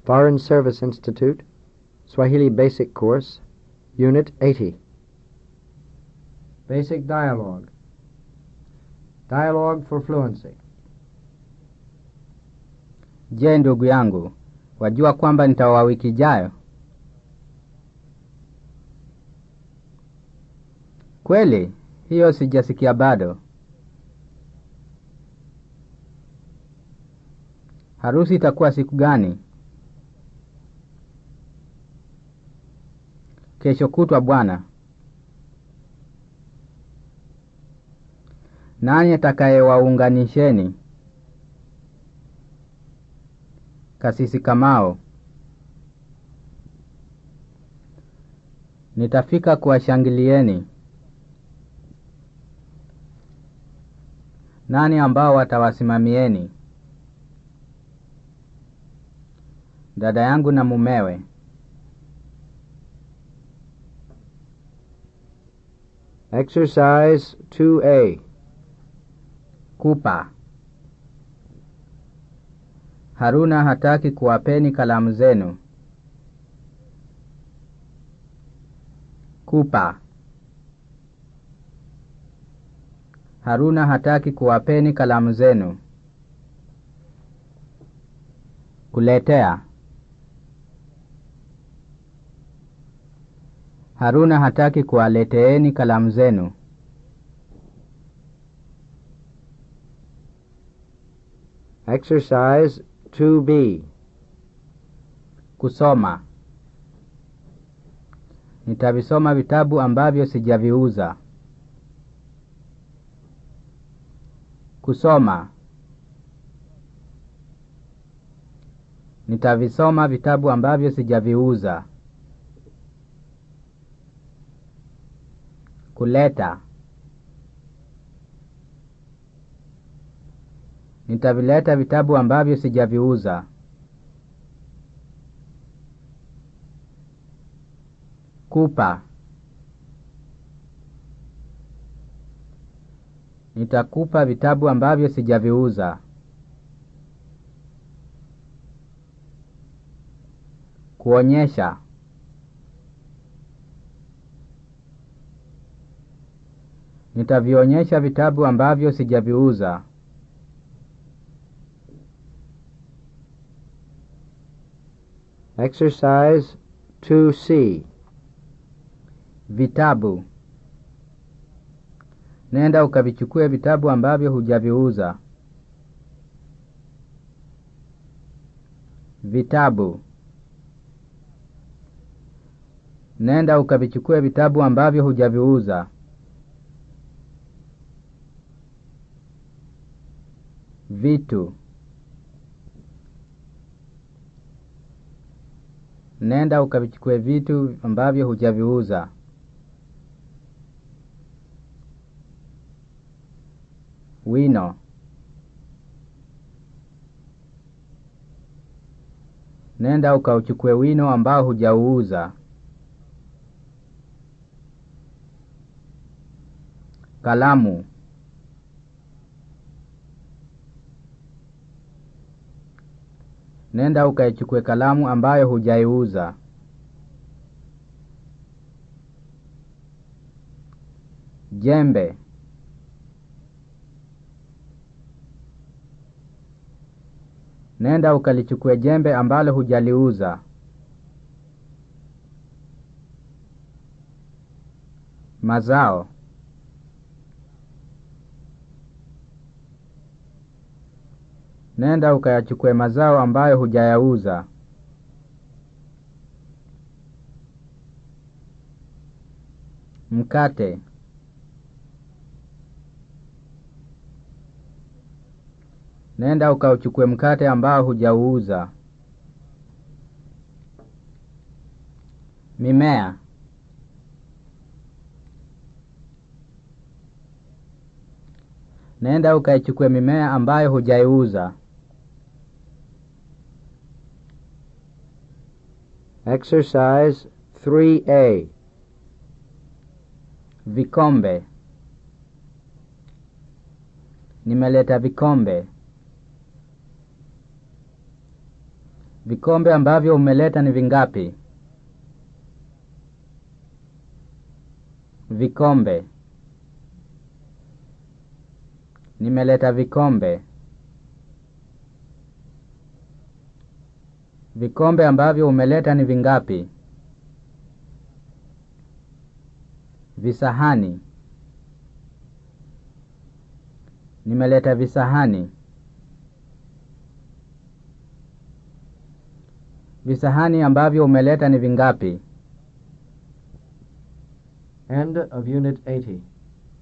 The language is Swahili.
Foreign Service Institute, Swahili Basic Course, Unit 80. Basic Dialogue. Dialogue for Fluency. Je, ndugu yangu, wajua kwamba nitaoa wiki ijayo? Kweli? Hiyo sijasikia bado. Harusi itakuwa siku gani? Kesho kutwa bwana. Nani atakayewaunganisheni? Kasisi Kamao. Nitafika kuwashangilieni. Nani ambao watawasimamieni? Dada yangu na mumewe. Exercise 2A. Kupa. Haruna hataki kuwapeni kalamu zenu. Kupa. Haruna hataki kuwapeni kalamu zenu. Kuletea. Haruna hataki kuwaleteeni kalamu zenu. Exercise 2B. Kusoma. Nitavisoma vitabu ambavyo sijaviuza. Kusoma. Nitavisoma vitabu ambavyo sijaviuza. Kuleta. Nitavileta vitabu ambavyo sijaviuza. Kupa. Nitakupa vitabu ambavyo sijaviuza. Kuonyesha. Nitavionyesha vitabu ambavyo sijaviuza. Exercise 2C. Vitabu. Nenda ukavichukue vitabu ambavyo hujaviuza. Vitabu. Nenda ukavichukue vitabu ambavyo hujaviuza. Vitu. Nenda ukavichukue vitu ambavyo hujaviuza. Wino. Nenda ukauchukue wino ambao hujauuza. Kalamu. Nenda ukaichukue kalamu ambayo hujaiuza. Jembe. Nenda ukalichukue jembe ambalo hujaliuza. Mazao. Nenda ukayachukue mazao ambayo hujayauza. Mkate. Nenda ukauchukue mkate ambao hujauuza. Mimea. Nenda ukaichukue mimea ambayo hujaiuza. Exercise 3A. Vikombe. Nimeleta vikombe. Vikombe ambavyo umeleta ni vingapi? Vikombe. Nimeleta vikombe. Vikombe ambavyo umeleta ni vingapi? Visahani. Nimeleta visahani. Visahani ambavyo umeleta ni vingapi? End of Unit 80.